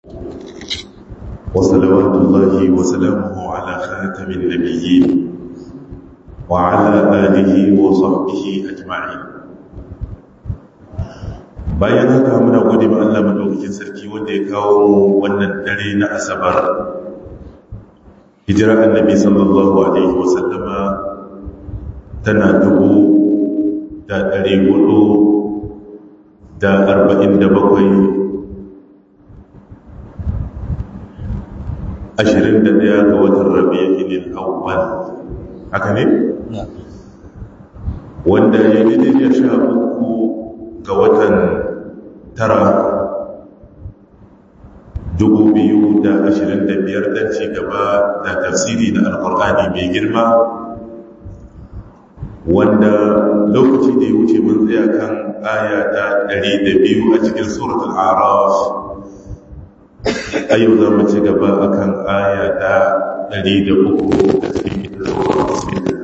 وصلوات الله وسلامه على خاتم النبيين وعلى آله وصحبه أجمعين bayan haka muna gode ma Allah madaukakin sarki wanda ya kawo mu wannan dare na asabar hijira annabi sallallahu alaihi wasallama tana dubu da ɗari hudu da arba'in da bakwai ashirin da ɗaya ga watan rabi'in awwal haka ne? wanda ya yi da sha uku ga watan tara dubu biyu da ashirin da biyar don ci gaba da tafsiri na alkur'ani mai girma wanda lokaci da ya wuce mun tsaya kan aya ta ɗari da biyu a cikin suratul araf a yau za mu ci gaba a kan aya ta ɗari da uku a cikin suratul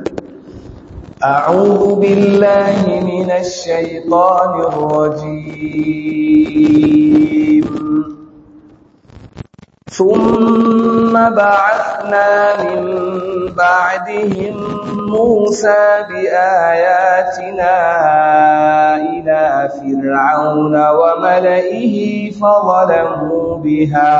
أعوذ بالله من الشيطان الرجيم ثم بعثنا من بعدهم موسى بآياتنا إلى فرعون وملئه فظلموا بها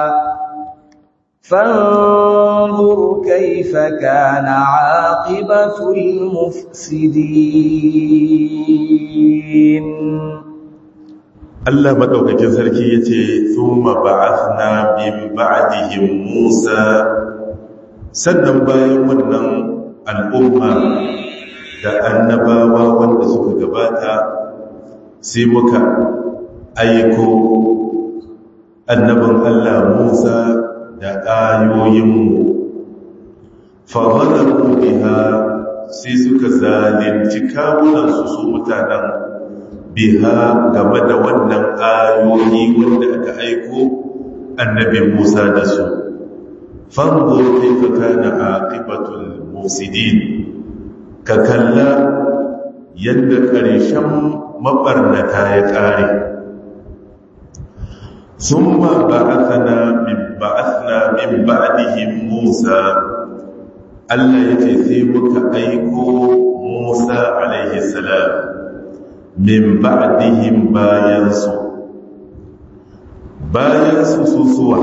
فانظر كيف كان عاقبة المفسدين Allah madaukakin sarki yace thumma ba'athna min ba'dihim Musa sannan bayan wannan al'umma da annabawa wanda suka gabata sai muka aiko annabin Allah Musa da ayoyinmu fahimtar biha sai suka zalunci kawunansu su mutanen biha game da wannan ayoyi wanda aka aiko annabi Musa da su fanzur kaifa kana aqibatul musidin ka kalla yadda ƙarshen mabarnata ya ƙare ثم بعثنا من بعثنا من بعدهم موسى Allah ya ce sai muka aiko Musa alaihi salam min ba'dihim bayansu bayansu susuwa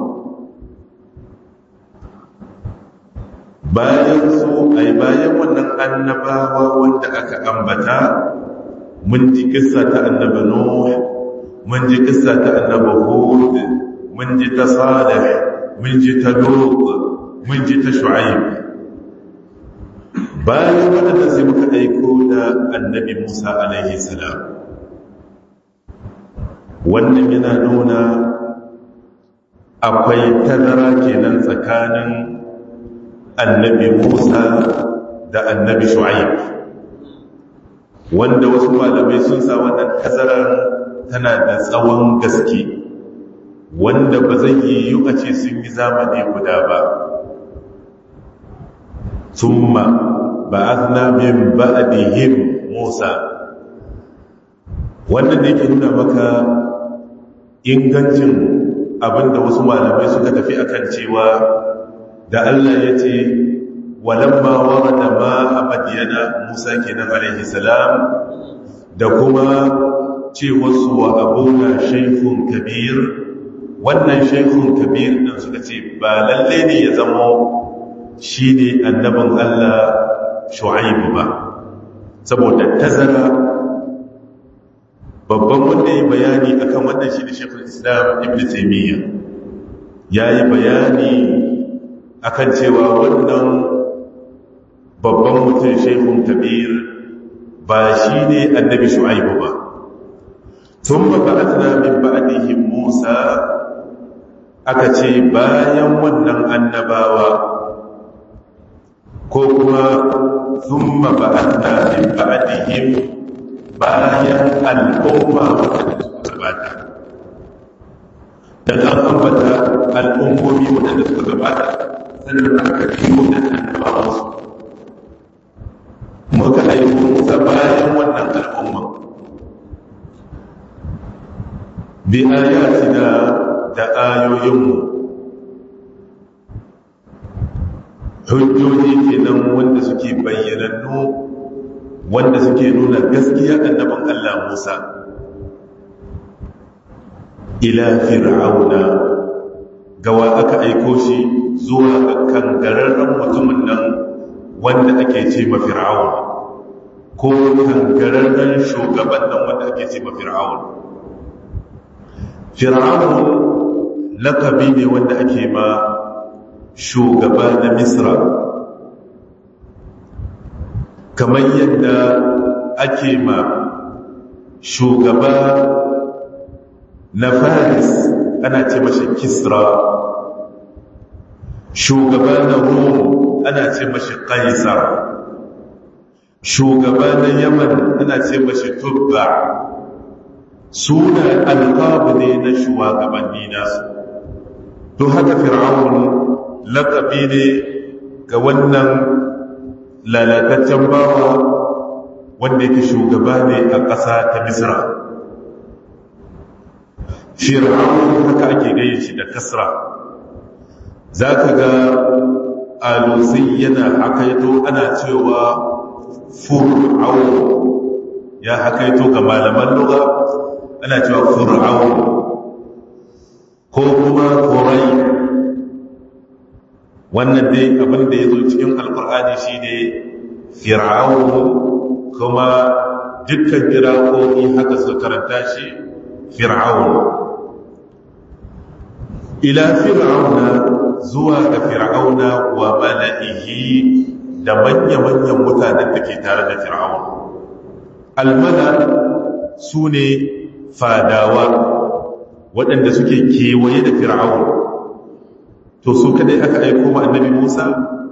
bayansu ai bayan wannan annabawa wanda aka ambata mun ji kissa ta annabi Nuh mun ji kissa ta annabi Hud mun ji ta Salih mun ji ta Lut mun ji ta Shu'aib bayan wadanda sai muka aiko da annabi Musa alaihi salam wannan yana nuna akwai tazara kenan tsakanin annabi Musa da annabi Shu'aib wanda wasu malamai sun sa wannan tazarar tana da tsawon gaske wanda ba zai yi a ce sun yi zamani guda ba summa ba'athna min ba'dihim Musa wannan da yake nuna maka ingancin abinda wasu malamai suka tafi akan cewa da Allah ya ce walamma warada ma abadiyana Musa kenan alaihi salam da kuma ce wasu wa abuna shaikun kabir wannan shaikun kabir ɗin suka ce ba lalle ne ya zama shi ne annabin Allah shu'aibu ba saboda tazara babban wanda ya bayani akan wannan shi ne shaikun islam ibn taimiyya ya yi bayani akan cewa wannan babban mutum shaikun kabir ba shi ne annabi shu'aibu ba ثم بعثنا من بعدهم موسى aka ce bayan wannan annabawa ko kuma thumma ba'athna min ba'dihim bayan al'umma wadanda suka gabata dan an ambata al'ummomi wadanda suka gabata sannan aka biyo da annabawa su muka aiko musa bayan wannan al'umma bi ayatina da ayoyinmu hujjoji kenan wanda suke bayyanannu wanda suke nuna gaskiya annabin Allah Musa ila fir'auna gawa aka aiko shi zuwa ga kangararren mutumin nan wanda ake ce ma fir'aun ko kangararren shugaban nan wanda ake ce ma fir'aun fir'aun lakabi ne wanda ake ma shugaba na misra kamar yadda ake ma shugaba na faris ana ce mashi kisra shugaba na rom ana ce mashi kaisar shugaba na yaman ana ce mashi tubba suna alƙabu ne na shugabanni nasu to haka fir'aun laƙabi ne ga wannan lalataccen bawa wanda yake shugaba ne a ƙasa ta misra fir'aun haka ake gayin shi da kasra za ka ga alusai yana hakaito ana cewa fur'aun ya hakaito ga malaman lura ana cewa fur'aun ko kuma kurai wannan dai abin da ya zo cikin alkur'ani shi ne fir'aun kuma dukkan kirakoki haka su karanta shi fir'aun ila fir'auna zuwa ga fir'auna wa mala'ihi da manya-manyan mutanen da ke tare da fir'aun almala su ne fadawa waɗanda suke kewaye da fir'aun to su kadai aka aiko ma annabi Musa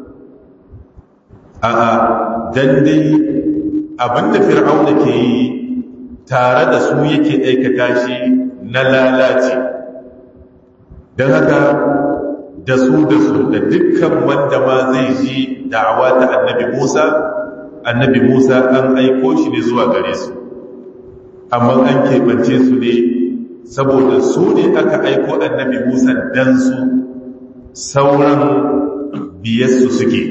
a'a dan dai abinda fir'auna ke yi tare da su yake aikata shi na lalaci don haka da su da su da dukkan wanda ma zai ji da'awa ta annabi Musa annabi Musa an aiko shi ne zuwa gare su amma an keɓance su ne saboda su ne aka aiko annabi Musa dan su sauran biyarsu suke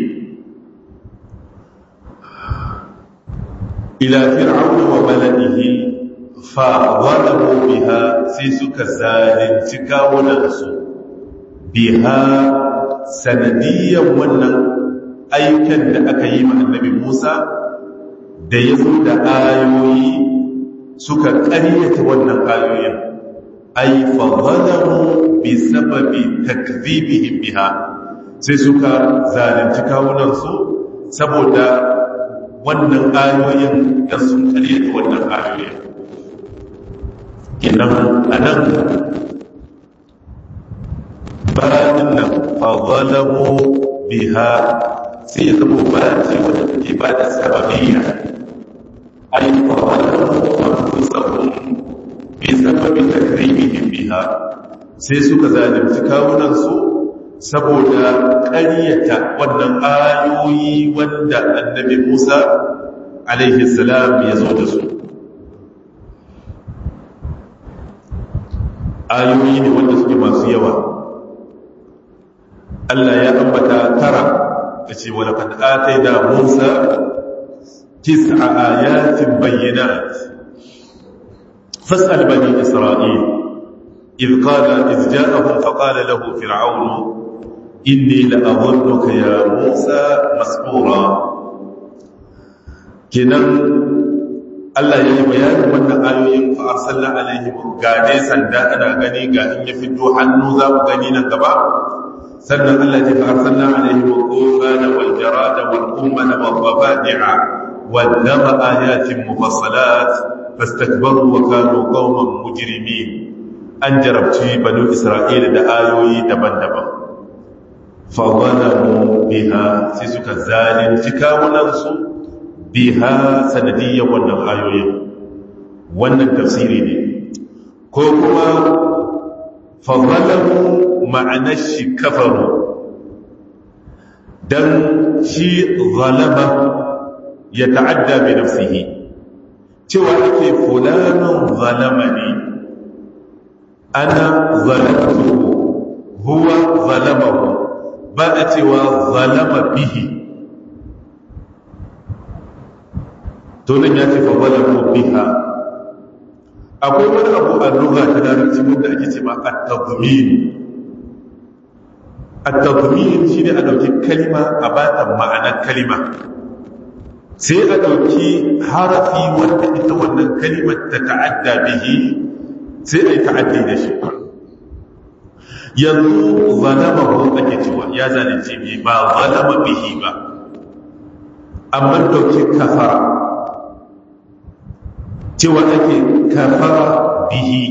ila fir'auna wa malaihi fa zalamu biha sai suka zalunci kawunansu biha sanadiyan wannan aikan da aka yi ma annabi Musa da ya zo da ayoyi suka ƙaryata wannan ayoyin ai fa zalamu bi sababi takdhibihim biha sai suka zalunci kawunansu saboda wannan ayoyin da sun karyata wannan ayoyin kenan anan bayan nan fazalamu biha sai ya zama ba ce wadda take ba da sababiyya ai fazalamu anfusahum bi sababi takribihim biha sai suka zalunci kawunansu saboda ƙaryata wannan ayoyi wanda annabi Musa alaihi salam ya zo da su ayoyi ne wanda suke masu yawa Allah ya ambata tara da ce wala kad ataina Musa tis'a ayatin bayyinat fas'al bani Isra'il إذ قال إذ جاءهم فقال له فرعون إني لأظنك يا موسى مسحورا كنن Allah ya yi bayanin wannan ayoyin fa arsalna alaihim ga dai sanda ana gani ga in ya fito hannu za mu gani nan gaba sannan Allah ya fa arsalna alaihim qurana wal jarada wal ummana wal dhafadi'a wal dama ayatin mufassalat fastakbaru wa kanu qauman mujrimin an jarabci banu isra'ila da ayoyi daban-daban fawalamu biha sai suka zalunci kawunansu biha sanadiyyar wannan ayoyin wannan tafsiri ne ko kuma fawalamu ma'anar shi kafaru don shi zalama ya ta'adda bi nafsihi cewa ake fulanin zalama ne ana zalamtuhu a cewa zalama bihi to nan ya ce fa zalamu biha akwai wani abu a lugha ta larabci wanda ake ce ma at-tadmin at-tadmin shine a dauki kalma a bata ma'anar kalma sai a dauki harafi wanda ita wannan kalimar ta ta'adda bihi sai a yi ta'addi da shi yanzu zalama ko ake cewa ya zalunce bi ba zalama bihi ba amma dauki kafara cewa ake kafara bihi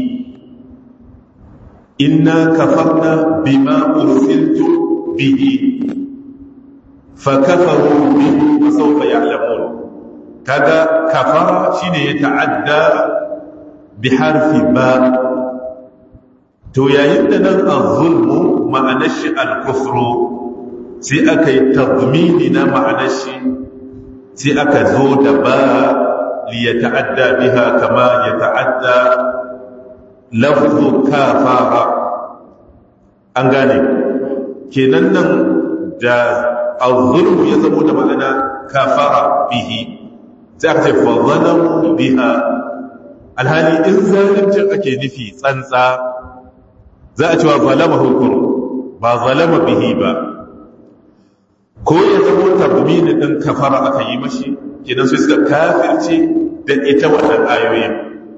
inna kafarna bima ursiltu bihi fakafaru bihi wa sawfa ya'lamun kaga kafara shine ya ta'adda bi harfi ba to yayin da nan az-zulmu ma'anar shi al-kufru sai aka yi tadmini na ma'anar shi sai aka zo da ba ليتعدى بها كما يتعدى لفظ كافارة an gane kenan nan da al-zulmu ya zamo da ma'ana kafara bihi sai aka ce fa zalamu biha alhali in zalimcin ake nufi tsantsa za a cewa zalama hukum ba zalama bihi ba ko ya zamo tabmini din kafara aka yi mashi kenan su suka kafirce da ita wannan ayoyin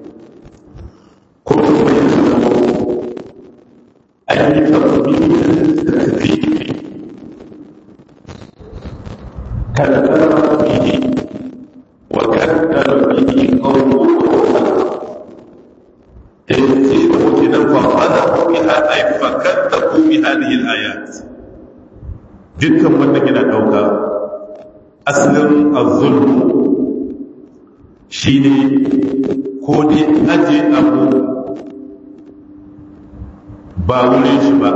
ko kuma ya zama an yi tabbi da tafi kada kama bihi wa kaddara bihi qawlu yanzu da muke nan fa hada ku bi hadai fa kaddabu bi hadhihi al-ayat dukkan wannan yana dauka asalin az-zulm shi ne ko dai aje abu ba wurin shi ba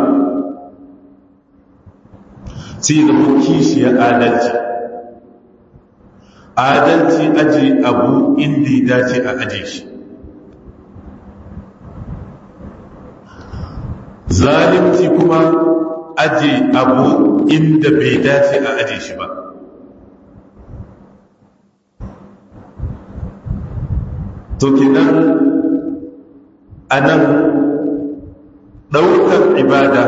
sai da kishi ya adalci adalci aje abu inda ya dace a aje shi zalimci kuma aje abu inda bai dace a aje shi ba to kenan a nan ɗaukar ibada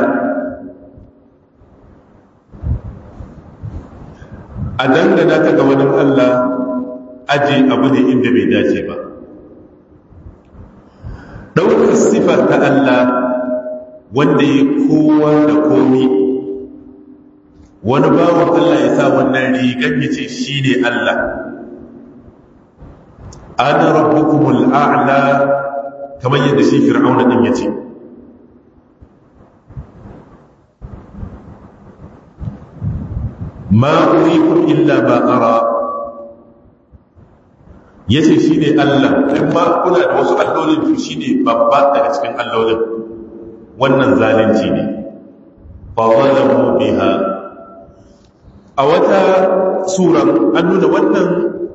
a dangana ta ga wani Allah aji abu ne inda bai dace ba ɗaukar sifar ta Allah wanda ya kowa da komi wani bawan Allah ya sa wannan rigar ya ce shi ne Allah ana rabbukumul a'la kamar yadda shi fir'auna din yace ma urikum illa ma ara yace shine Allah in ma kuna da wasu allolin to shine babba daga cikin allolin wannan zalunci ne fa zalamu biha a wata sura an nuna wannan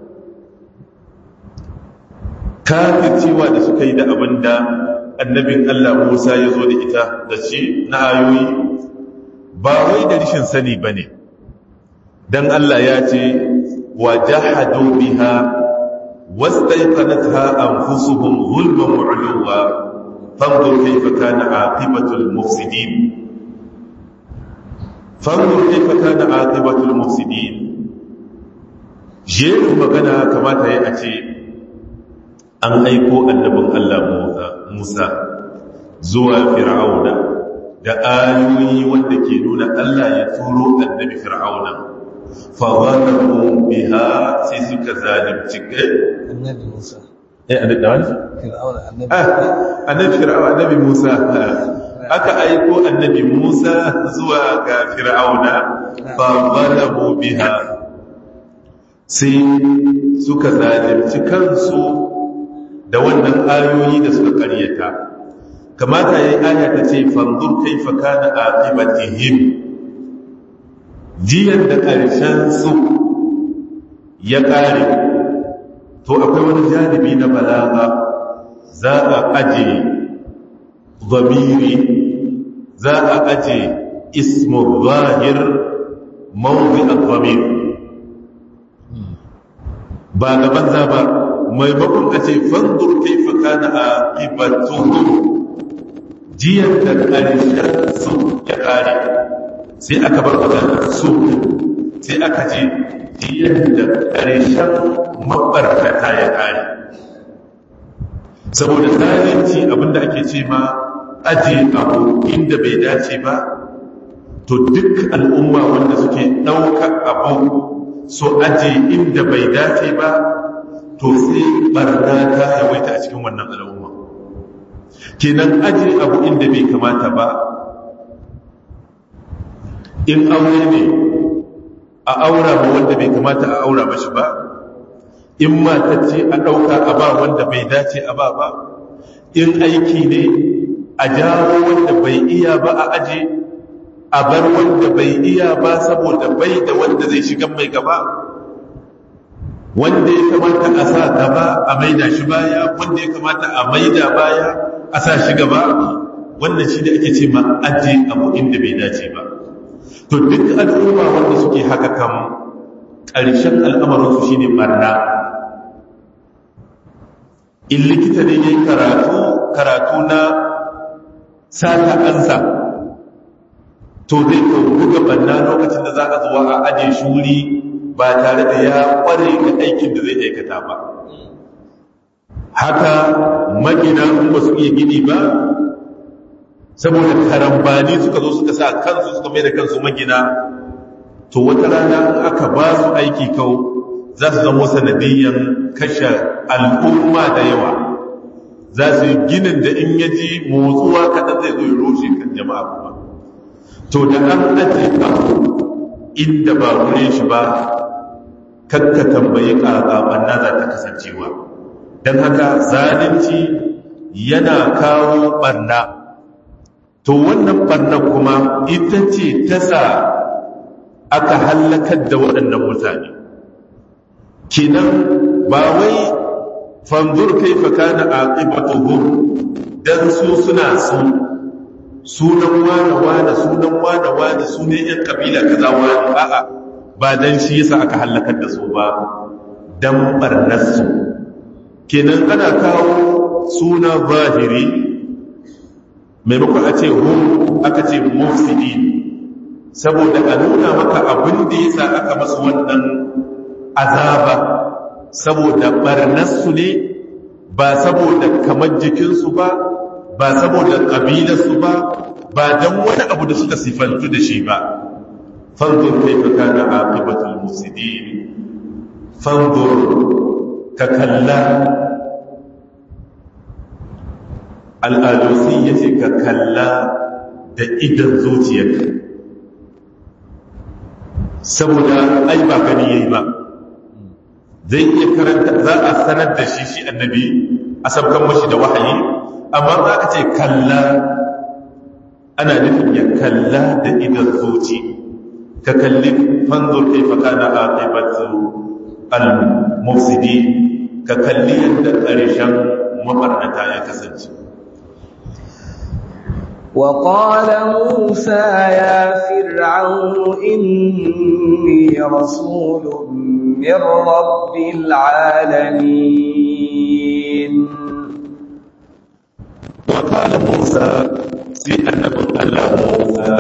kafircewa da suka yi da abin da annabin Allah Musa ya zo da ita da shi na ayoyi ba wai da rishin sani ba ne don Allah ya ce wa jahadu biha wastaiqanatha anfusuhum zulman wa 'uluwa fanzur kayfa kana 'aqibatul mufsidin fanzur kayfa kana 'aqibatul mufsidin jerin magana kamata ya a ce an aiko annabin Allah Musa zuwa Fir'auna da ayoyi wanda ke nuna Allah ya turo annabi Fir'auna fa zalamu biha sai suka zalunci kai annabi Musa eh annabi wani Fir'auna annabi ah annabi Fir'auna annabi Musa aka aiko annabi Musa zuwa ga Fir'auna fa zalamu biha sai suka zalunci kansu da wannan ayoyi da suka karyata kamata yayi aya ta ce fanzur kaifa kana aqibatihim jiyan da karshen su ya kare to akwai wani janibi na balaga za a aje zamiri za a aje ismu zahir mawdi al-dhamir ba gaban za ba maimakon a ce fanzur kaifa kana aqibatuhum jiyan da ƙarshen su ya ƙare sai aka bar maganar su sai aka ce jiyan da ƙarshen mabarkata ya ƙare saboda zalunci abinda ake ce ma aje abu inda bai dace ba to duk al'umma wanda suke ɗaukar abu so aje inda bai dace ba to sai barna ta yawaita a cikin wannan al'umma kenan aje abu inda bai kamata ba in aure ne a aura ba wanda bai kamata a aura mashi ba in matacce a ɗauka a ba wanda bai dace a ba ba in aiki ne a jawo wanda bai iya ba a aje a bar wanda bai iya ba saboda bai da wanda zai shiga mai gaba wanda ya kamata a sa gaba a maida shi baya wanda ya kamata a maida baya a sa shi gaba wannan shi da ake ce ma aje abu inda bai dace ba to duk al'umma wanda suke haka kan ƙarshen al'amarinsu shi ne ɓarna in likita ne ya yi karatu karatu na sata ansa to zai ko buga ɓarna lokacin da za a zuwa a aje shuri ba tare da ya ƙware ga aikin da zai aikata ba haka magina ba su iya gini ba saboda karambani suka zo suka sa kansu suka mai da kansu magina to wata rana aka ba su aiki kawo za su zama sanadiyyan kashe al'umma da yawa za su yi ginin da in yaji motsuwa kaɗan zai zo ya roshe kan jama'a kuma to da an ajiye abu inda ba wurin shi ba kakka tambayi ƙaƙaɓan na za ta kasancewa don haka zalunci yana kawo ɓarna to wannan ɓarna kuma ita ce ta sa aka hallakar da waɗannan mutane kinan ba wai fanzur kaifa kana aqibatuhum dan su suna su sunan wane wane sunan wane wane sunan yan kabila kaza wane a'a ba dan shi yasa aka hallakar da su ba dan barnar su kenan ana kawo suna zahiri maimakon a ce hum aka ce mufsidin saboda a nuna maka abin da ya sa aka masu wannan azaba saboda barnarsu ne ba saboda kamar jikinsu ba ba saboda ƙabilarsu ba ba don wani abu da suka sifantu da shi ba fanzur kai ka kana aqibatul musidin fanzur ka kalla al'alusi ya ce ka kalla da idan zuciyarka saboda ai ba gani yayi ba zai iya karanta za a sanar da shi shi annabi a sabkan mashi da wahayi amma za ka ce kalla ana nufin ya kalla da idan zuci ka kalli fanzur kaifa kana aqibatu al-mufsidi ka kalli yadda ƙarshen mabarnata ya kasance وقال موسى يا فرعون إني رسول من رب العالمين وقال موسى في أنه الله موسى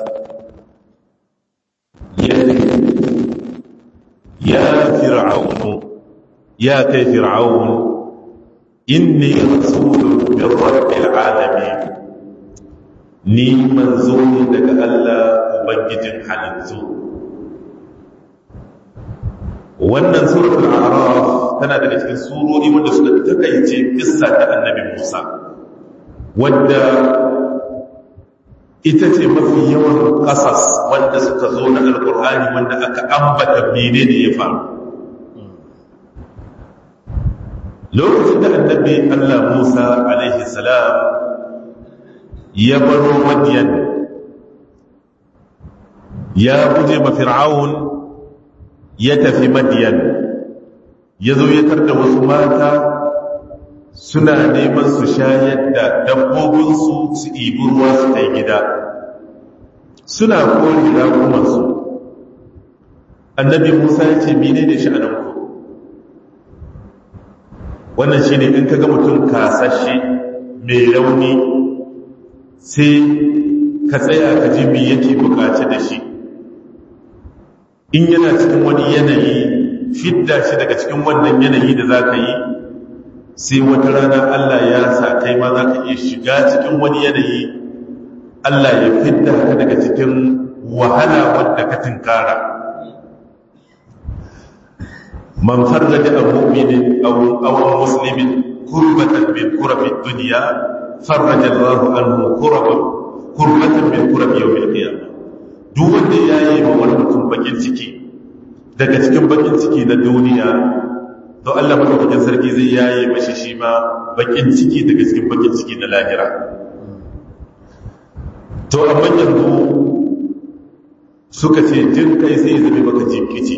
يا فرعون يا كي فرعون إني رسول من رب العالمين ni manzo ne daga Allah ubangijin halittu wannan suratul a'raf tana daga cikin surori wanda suka takaice kissa ta annabi Musa wanda ita ce mafi yawan kasas wanda suka zo na alkur'ani wanda aka ambata menene ya faru lokacin da annabi Allah Musa alaihi salam ya baro madiyan ya guje ma fir'aun ya tafi madiyan ya zo ya tarda wasu mata suna neman su shayar da dabbobinsu su ibi ruwa su kai gida suna kori raƙumansu annabi musa ya ce mine ne sha'ananku wannan shi ne in ka ga mutum kasashe mai rauni sai ka tsaya ka ji me yake bukaci da shi in yana cikin wani yanayi fidda shi daga cikin wannan yanayi da za ka yi sai wata rana Allah ya sa kai ma za ka iya shiga cikin wani yanayi Allah ya fidda ka daga cikin wahala wadda ka tinkara man farraja an mu'minin aw aw muslimin kurbatan min kurabi dunya farraja Allah anhu kurban kurbatan min kurabi yawm al-qiyamah duk wanda yayi ma wani mutum bakin ciki daga cikin bakin ciki na duniya to Allah madaukakin sarki zai yaye mashi shi ma bakin ciki daga cikin bakin ciki na lahira to amma yanzu suka ce jin kai sai zame maka jinkici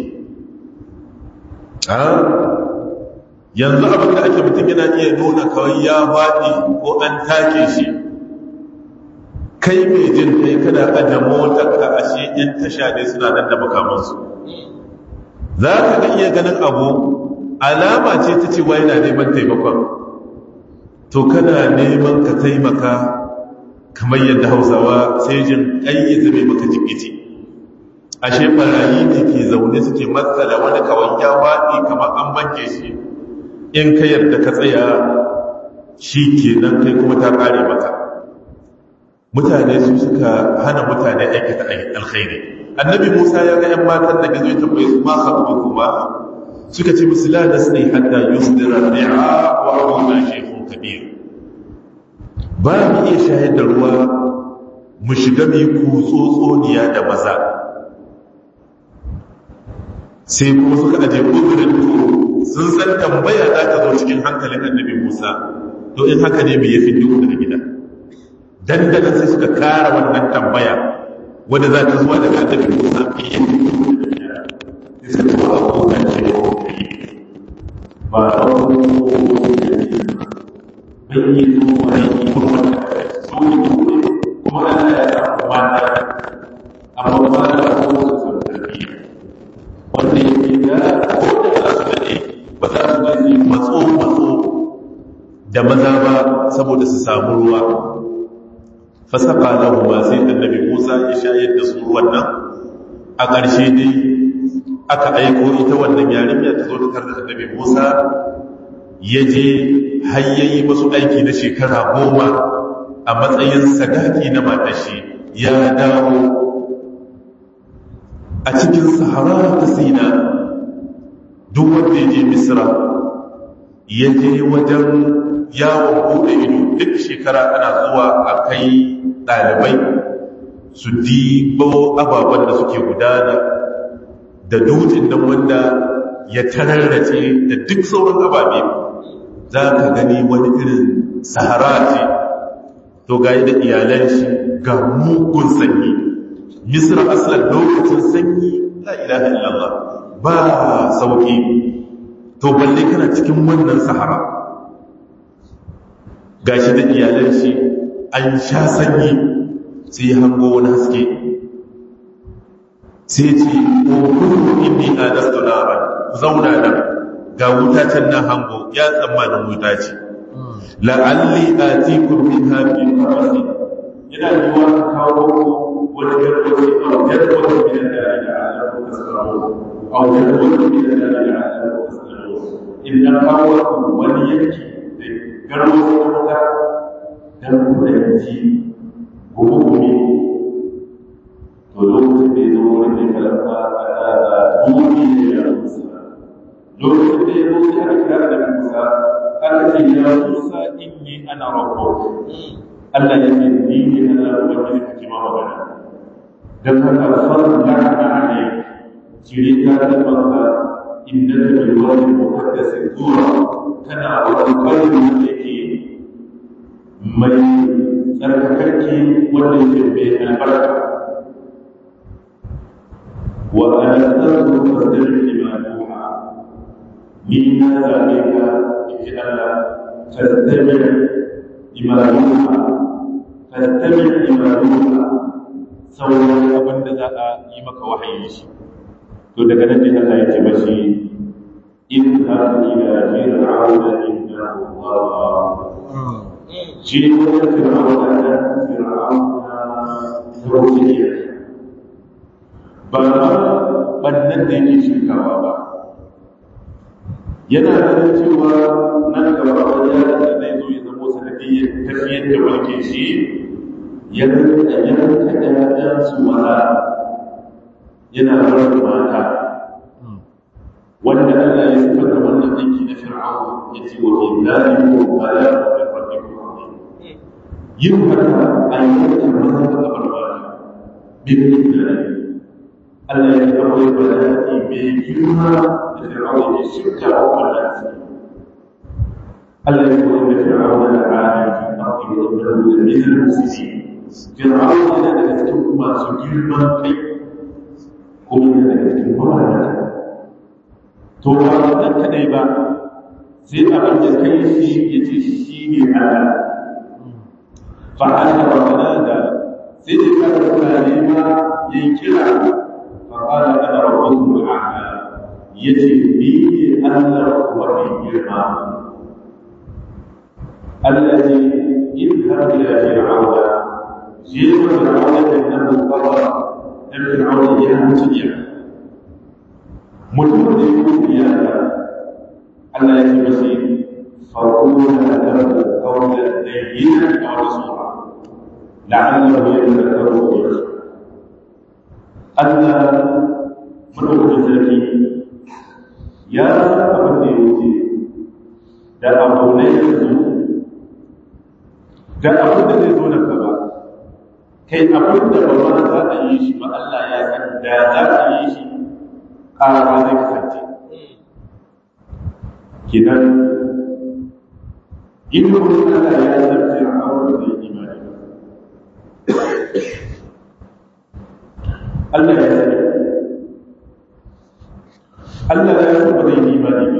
a yanzu abin da ake mutum yana iya nuna kawai ya faɗi ko an take shi kai mai jin kai kana aje motar ka ashe yan tasha ne suna nan da makamansu za ka ga iya ganin abu alama ce ta cewa yana neman taimakon to kana neman ka taimaka kamar yadda hausawa sai jin ƙayyaza mai maka jikici ashe barayi ne ke zaune suke matsala wani kawai ya waɗi kamar an banke shi in ka yarda ka tsaya shi ke nan kai kuma ta ƙare maka mutane su suka hana mutane aikata alkhairi annabi musa ya ga 'yan matan da gazo ya tambaye su ma haɗu kuma suka ce musu la nasni hatta yusdira ri'a wa abuna shaykhun kabir ba mu iya shayar da ruwa mu shiga mu yi kutsotsoniya da maza sai kuma suka aje ƙudurin to sun san tambaya za ta zo cikin hankalin annabi musa to in haka ne mai yafi duk daga gida dandanan sai suka kara wannan tambaya wadda za ta zuwa daga annabi musa mai yafi duk daga gida sai suka ce wa abokan shaykhun ba a wani yi zuwa yi kuma sun yi kuma ana ya samu mata amma ba da kuma su samu tarbiyya wanda ya fi da ko da za su daɗe ba za su gani matso matso da maza ba saboda su samu ruwa fasaka lahu ma sai annabi Musa ya shayar da su ruwan nan a ƙarshe dai aka aiko ita wannan yarinya ta zo ta karda annabi Musa ya je hayyayi masu aiki na shekara goma a matsayin sadaki na matashi ya dawo a cikin sahara ta sina duk wanda ya je misra ya je wajen yawon bude ido duk shekara ana zuwa a kai ɗalibai su dibo ababen da suke gudana da dutsen nan wanda ya tararrace da duk sauran ababe za ka gani wani irin sahara ce to ga da iyalan shi ga mugun sanyi misra aslan lokacin sanyi la ilaha illallah ba sauki to balle kana cikin wannan sahara gashi da iyalan shi an sha sanyi sai hango wani haske sai ce o kullu inni anastu naran zauna nan ga wuta can nan hango ya tsammanin wuta ce la'alli atikum minha bi qarasi yana yiwa ka kawo wani garwaci a garwaci min al-dari la'allakum tasma'un aw garwaci min al-dari la'allakum tasma'un idan kawo wani yanki da garwaci na wuta dan ku da yanci gobe gobe to lokacin da ya zo wurin da kalma a da dubi ne ya musa lokacin da ya zo sai aka kira da musa aka ce ya musa inni ana rabbuk Allah ya ce ni ne ana ubangiji ka kima magana dan haka farko da ana ne kire ta da banka innaka bil wadi muqaddas tura kana wani kalmi da yake mai tsarkakarki wanda yake mai albarka وأنا أستغفر فاستمع لما يوحى من ذلك إجلالا فاستمع لما يوحى فاستمع لما يوحى sauran abin da za a yi maka wahayi shi to daga nan ne Allah ya ce mashi in ha ila fir'auna innahu Allah shi ne wata fir'auna da fir'auna ta wuce ba ma bannan da yake shirkawa ba yana ganin cewa nan gaba wani yaron da zai zo ya zama sanadiyyar tafiyar da mulkin shi ya rinka yanka ɗayan su maza yana rawar mata wanda Allah ya sifar da wannan aiki na fir'aun ya ce wa fi zalikum bala min rabbikum yin haka a yanka maza da kabar mata bin idani Allah ya ce akwai bala'i mai girma da fir'aun ya shirka wa wannan Allah ya ce wa fir'aun da alim fi ardi wa innahu min al-mufsidin fir'aun yana daga cikin masu girman kai kuma yana daga cikin mawadata to ba wannan kadai ba sai abin da kai shi ya ce shi ne Allah fa'ala wa da sai da kada mutane ma yayin kira fa'ala ana rabbukum al'ala yace ni ne Allah wa fi girma الذي يذهب إلى فرعون جيل فرعون إنه طغى أن فرعون يهتدي mutum da ya kuma iyaka Allah ya ce masu faƙuna da lahu kawai da yi a wata sura la'allar ya yi da karo ya su Allah madaukakin sarki ya san abin da ya wuce da abu ne ya zo da abin da zai zo nan gaba kai abin da ba ma za a yi shi ba Allah ya san da za a yi shi ƙara zai kasance kidan ilimin Allah ya san fir'aun zai imani Allah ya sani Allah ya san ba zai imani ba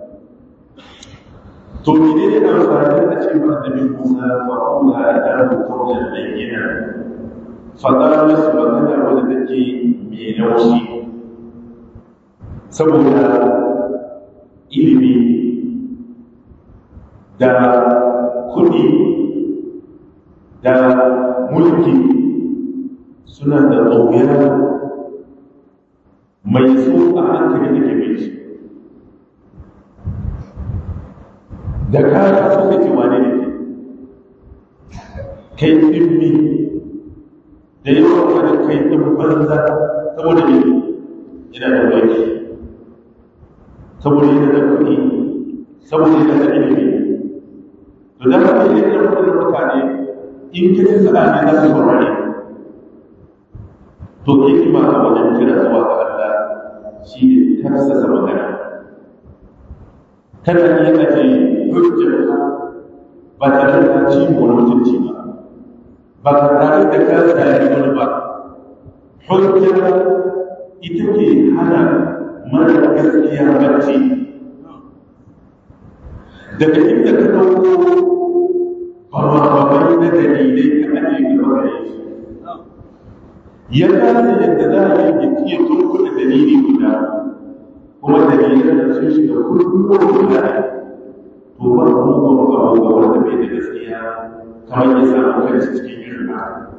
to mene ne amfani da ce ba da Musa fa'ula da rukunin bayyana faɗa musu magana wadda take mai laushi saboda ilimi da kudi da mulki suna da ɗauyar mai so a hankali da ke shi da kaya so kake wane ne kai ɗimmi da yawan wani kai ɗin banza saboda ne yana da mulki saboda yana da kuɗi saboda yana da ilimi to da haka yi da mutane mutane in ka ci sa'a ne za su saurare to hikima a wajen kira zuwa ga Allah shi ne tarsasa magana kada ne ka ce hujjar ba tare da ci wani mutunci ba ba ka tare da ka tsari wani ba hujjar ita ke hana mara gaskiya bacci daga inda ka dauko bababai na dalilai ka ajiye gaba da shi ya kasa yadda za a yi ya iya turkuda dalili guda kuma dalilan da sun shiga kullum guda to ba mugun abu ga wanda bai da gaskiya kamar ya samu kanshi cikin irin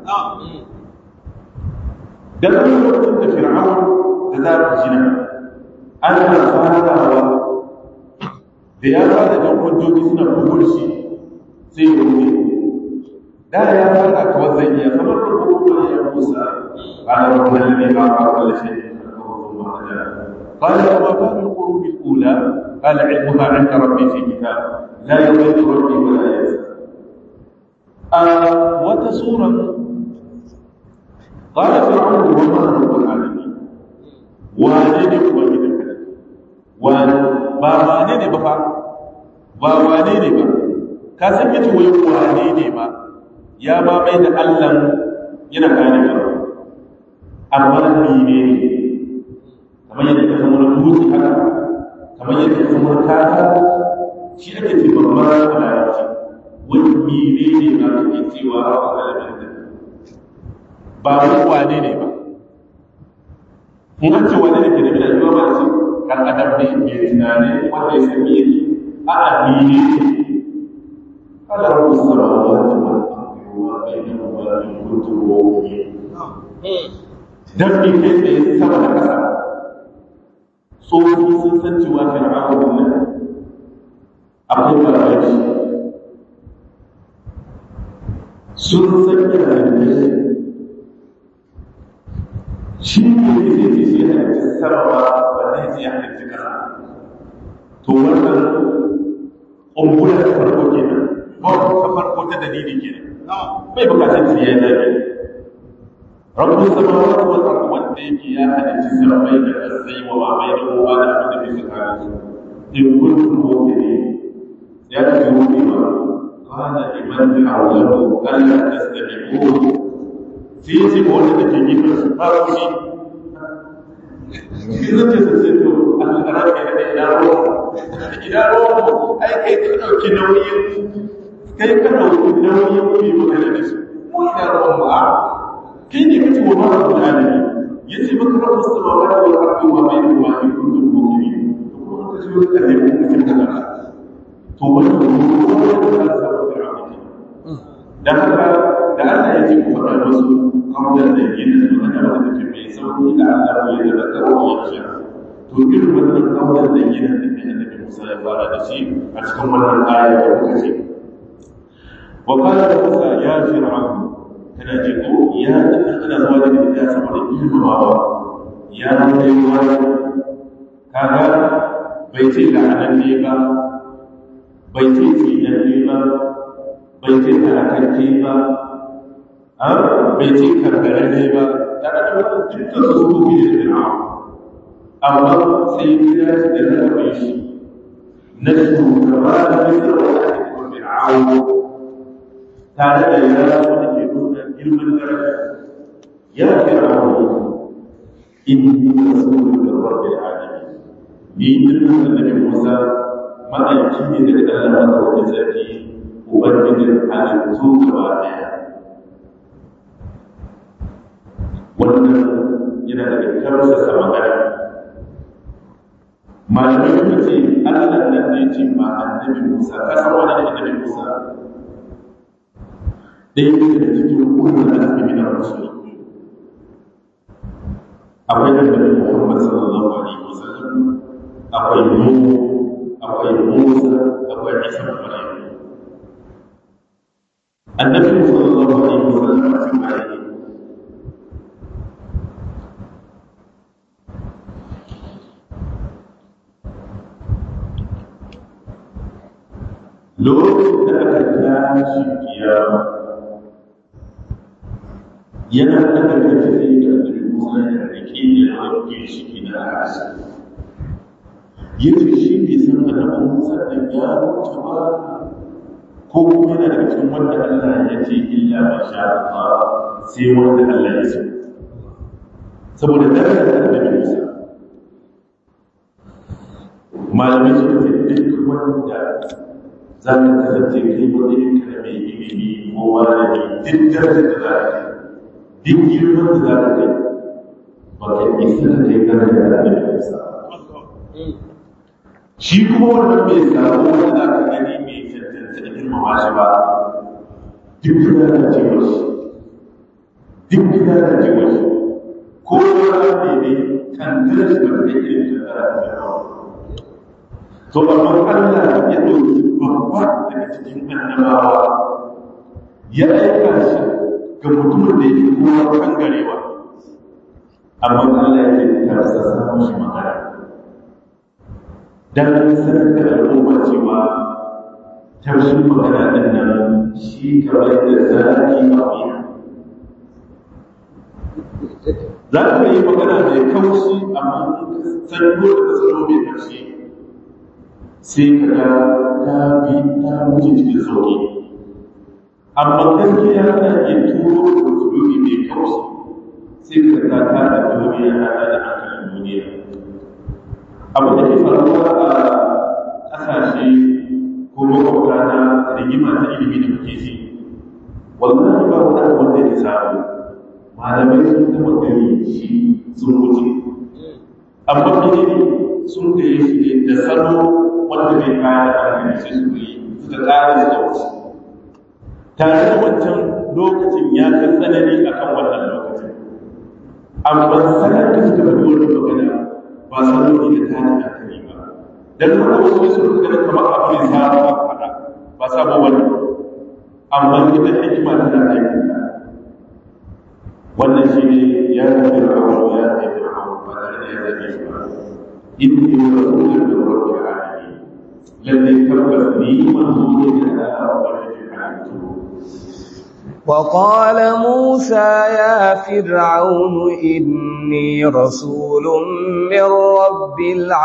da zai lokacin da fir'aun da za ku jina ana farawa da ya ba da jan hujjoji suna bugun shi sai ya wuce da ya fara kawai zai iya kamar da kuma ya musa قال رب الذي خلق كل شيء ثم هدى قال وما بال القرون الاولى قال علمها عند ربي في كتاب لا يضل ربي ولا ينسى آه وتسورا قال فرعون وما رب العالمين wane ne kuma gidan ka wane ba wane ne ba fa ba wane ne ba ka san yace wai wane ne ba ya ma mai da Allah yana gane ba amma ni ne kamar yadda ka san wani dutse haka kamar yadda ka san wani kaka shi ake ce babban larabci wani mene ne ba ka ke cewa a alamin da ba wani wane ne ba in an ce wane ne ke da bila yiwa ba ce kan adam ne mai tunani wanda ya sami yake a addini ala rabu samawati wal ardi wa bainahuma in kuntum mu'minin dan bi kai tsaye sama da kasa tsofi sun san cewa fir'aun nan akwai barashi sun san yana da shi ne zai zai ce shi halitta sarrafa wanda ya ce ya halitta kasa to wannan ƙumbular ta farko kenan ba ta farko ta dalili kenan bai bukatar su ya zaɓi rabbin samawati wal ard wanda yake ya halitta sarrafai da kasai wa ma bai da kowa da abin da bai tsakanin su in kuntum mu'minin ya ce mu'mina qala liman hawlahu alla tastami'un sai ya ce wanda da ke gefen su ba ku shi shi zan ce sai to Allah ka rage da ina ruwa ina ruwa ai kai ka dauki nauyin kai ka dauki nauyin ku yi magana da su mu ina ruwan ba kai ne kace wa mara da alami yace maka rabbus samawati wal ardi wa bainahuma in kuntum mu'minin to kuma ka ce ka ne mu mutum da kana to wannan ruwa da za ka samu da haka da Allah ya ce ku faɗa musu kawai da yin da magana da take mai sauki da Allah ya da zakar wa ya to irin wannan kawai da yin da ke annabi Musa ya fara da shi a cikin wannan aya da muka ce wa qala Musa ya fir'aun kana ji ko ya ana zuwa da ita saboda girmamawa ya kai wani kaga bai ce la'ananne ba bai ce tsinanne ba bai ce halakacce ba bai ce karkararre ba tare da wannan dukkan su su ne da fir'aun amma sai ya shi da zarafin shi na shugaba da misir wa ake kuma fir'aun tare da ya wanda ke nuna girman daraja ya fir'aun inni rasulun min rabbil alamin ni dinnan annabi Musa ma'aiki ne daga Allah madaukakin sarki ubangijin halittu gaba daya wannan yana daga karsasa magana malamai suka ce allah nan ne ce ma annabi musa ka san wani ne annabi musa ɗaya ne daga cikin ulul azmi min ar-rusul akwai annabi muhammad sallallahu alaihi wasallam akwai nuhu akwai musa akwai isa ibn maryam annabi sallallahu alaihi wasallam a cikin ayyuka lokacin da aka tashi kiyama yana daga tafi da annabi Musa ya rike da wanke shi na arasa yace shi bai san annabi Musa da ya mutu ba ko kuma yana daga cikin wanda Allah ya ce illa ma sha Allah sai wanda Allah ya so saboda darajar annabi Musa malamai suka ce duk wanda za ka kasance kai matsayin ka da mai ilimi ko malami duk darajar da za ka kai duk girman da za ka kai ba ka isa da kai darajar da annabi Musa shi kuma wannan bai samu wanda za ka gani mai cancanta da girmama shi ba duk da na cewa shi duk da na cewa shi ko wani ne kan darajar da kai irin da za ka kai to amma Allah ya ɗauki babba daga cikin annabawa ya aika shi ga mutumin da yake kowa kangarewa amma Allah ya ce tarsa samun shi magana dan sanar da al'umma cewa tarshen magana din nan shi kamar da zaki a wuya za ka yi magana mai kaushi amma san dole da tsaro mai karshe sai ka ga ta bi ta wuce cikin sauki amma gaskiya na iya turo da tsoro mai kaushi sai ka ga ta da duniya na da hankalin duniya abu da ke faruwa a ƙasashe ko makwabta na rigima ta ilimi da kuke ji wallahi ba wani abu wanda ya samu kafirai sun taba gani shi sun wuce amma ne sun gaya shi ne da salo wanda bai kaya da hankali sai su yi suka kare da wuce tare da wancan lokacin ya fi tsanani a kan wannan lokacin amma sanar da suka fi wani magana ba salo ne da tare da hankali ba dan haka wasu wasu suka gani kamar abu ne sabo a faɗa ba sabo wani amma ita hikima tana aikin ta wannan shi ne ya tafi ra'awa ya tafi ra'awa ba tare da ya zaɓe shi ba inni rasulun da rabbil alamin lalle tabbas ni manzo ne da Allah ubangijin halittu وقال موسى يا فرعون إني رسول من رب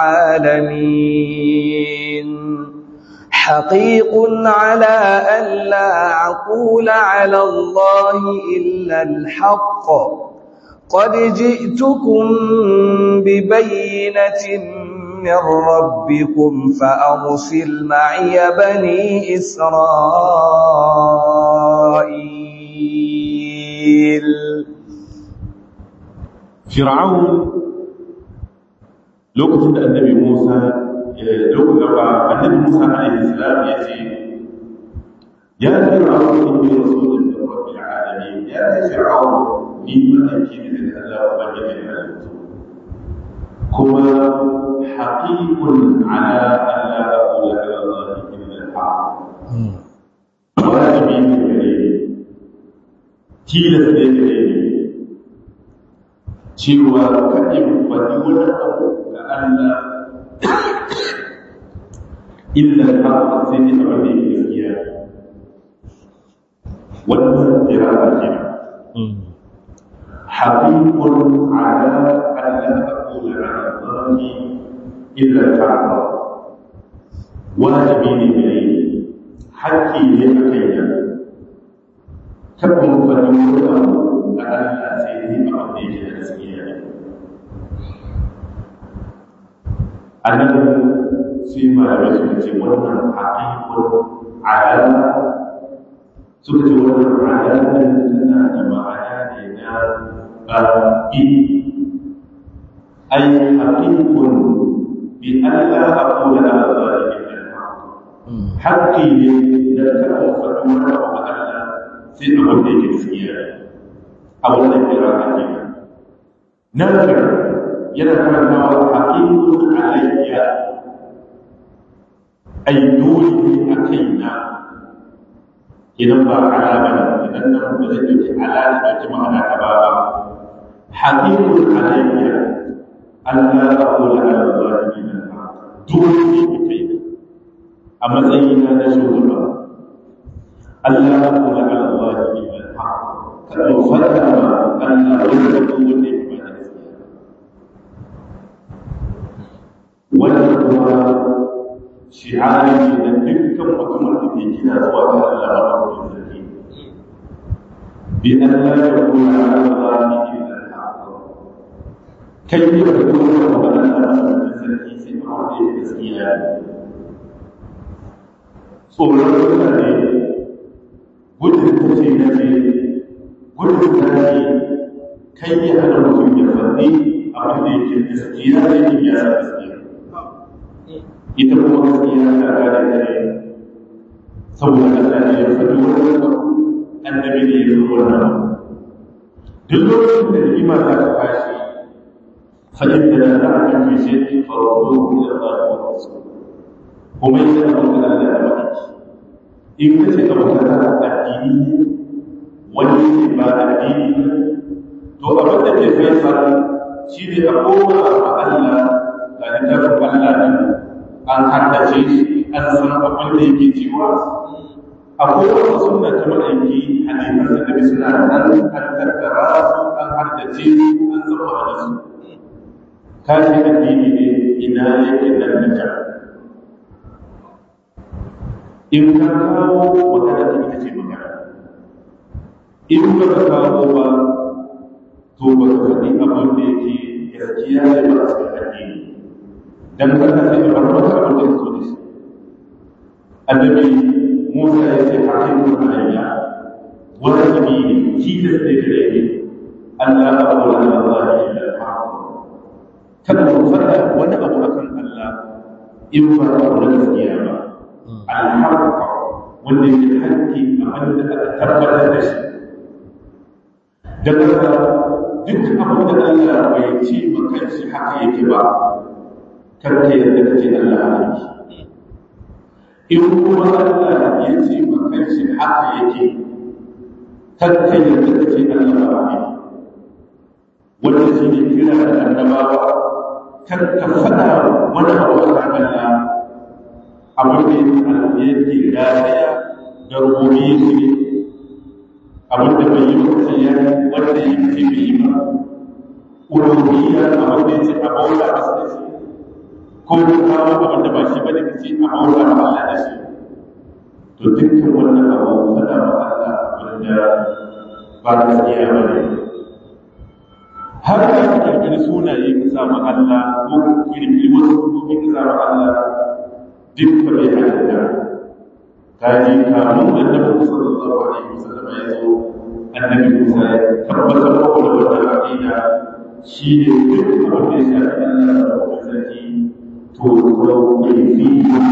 العالمين حقيق على أن لا أقول على الله إلا الحق قد جئتكم ببينة من ربكم فأرسل معي بني إسرائيل فرعون lokacin da annabi Musa lokacin da annabi Musa alaihi salam ya ce ya fir'aun inni rasulun min rabbil alamin ya fir'aun ni malaki ne daga Allah ubangijin halittu kuma haqiqun ala an la aqula ala Allah illa al-haq wajibi ne gare ni tilas ne gare ni cewa kaɗin faɗi wani abu ga Allah illa al-haq sai ne abin da yake gaskiya wannan kira'a ce حقيق على أن لا أقول على الله إلا الحق واجبي إليه حكي لأكينا كم فلوله على سيده أقضيه الأسئلة أنه فيما يسمى wannan حقيق على suka ce wannan alaƙar tana da ma'ana ne na ƙarfi ai haƙiƙun bi Allah a kula da zalimin haƙƙi ne da kada mu faɗi wani abu ga Allah sai abin da yake gaskiya a wannan kira a kenan nazar yana karantawa haƙiƙun alayya ai dole ne a kaina idan ba ala ba ne idan nan ba zai ɗauki ala da ɗauki ma'ana ta ba ba haƙiƙun alayya Allah ya kula da zalimin dole ne mu kai a matsayina na shugaba Allah ya kula da zalimin kada mu fada ma Allah wanda ko wanda ya ba da gaskiya wannan kuma shi'ari ne na dukkan mutumin da ke gina zuwa ga Allah ba da sarki bi an la yakuna ala Allah illa al-haq kai ne da kuma wannan Allah da sarki sai ba da gaskiya tsoron mutane gudun kuce na ce gudun zaki kai ne hana mutum ya faɗi abin da yake gaskiya da yake ya sa gaskiya ita kuma gaskiya ta gane ta ne saboda Allah ne ya faɗi wannan annabi ne ya zo wannan duk lokacin da rigima za ta tashi fa'in da za a kan fi shi farko da ba da wasu kuma yi da abin da Allah ya faɗi in ka ce abu da addini wani ne ba addini to abin da ke faisal shi ne a koma a Allah ga littafin Allah nan an haddace shi an san abin da yake cewa akwai wata sunna ta ma'aiki hadisan da nabi suna nan an tattara su an haddace su an zama da su kashi addini ne ina yake nan da can in ka kawo magana ta ita ce magana in ba ka kawo ba to ba ka faɗi abin da yake gaskiya ne ba a cikin addini dan haka sai ka bar maka abin da so da shi annabi Musa ya ce hakimu alayya wani nabi ne tilas ne gare ni Allah abu da Allah illa al-haq kada mu faɗa wani abu akan Allah in ba na gaskiya ba al-haq wanda yake hakki abin da aka tabbatar da shi daga duk abin da Allah bai ce ma kanshi haka yake ba karka yadda kace Allah haka yake in kuma Allah ya ce ma kanshi haka yake karka yadda kace Allah ba haka yake wanda shi ne kira da annabawa karka faɗa wani abu a kan Allah abin da yake rataya da rububiyyar shi ne abin da bai yi mutum ya wanda ya fi bai yi ba uluhiyya abin da ya ce a baula a da shi ko da kawo abin da ba shi ba da ce a baula a Allah da shi to dukkan wannan abu fada ma Allah abin da ba gaskiya ba ne har da ka kirkiri sunaye ka sa ma Allah ko ka kirkiri wasu sunaye ka sa ma Allah duk ba bai halatta kaji kamun annabi sallallahu alaihi wasallam ya zo annabi Musa ya tabbatar da wannan aqida shi ne duk abin da ya shafi Allah da sarki to ko yafi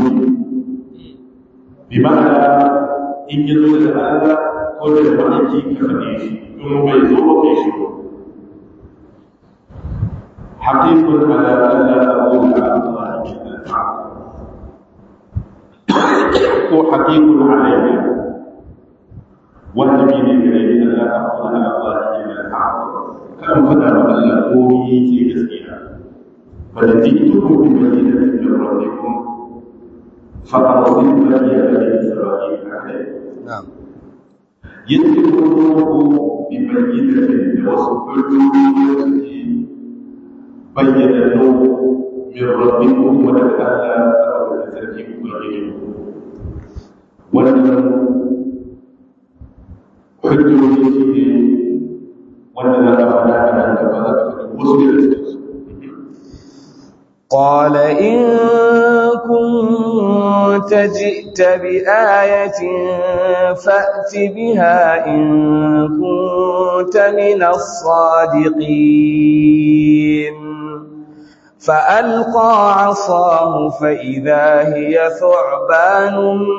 bi ma'ana in ya zo da Allah ko da wani ka faɗe shi in bai zo ba kai shi حقيق على ألا أقول على الله إلا الحق ko haƙiƙun alayya wanda bi ne gare ni Allah ta kuma na Allah ke da haƙ kan fada ma Allah ko yi ke gaskiya fa da jitukum bi bayyinatin min rabbikum fa arsil bani bani isra'il akai na'am yanzu ko bi bayyinatin da wasu hujjoji bayyana min rabbikum wa da Allah ta sarki ubangiji wannan hujjoji shi ne wanda za ka faɗa a nan gaba za ka faɗi wasu da cikinsu قال إن كنت جئت بآية فأت بها إن كنت من الصادقين فألقى عصاه فإذا هي ثعبان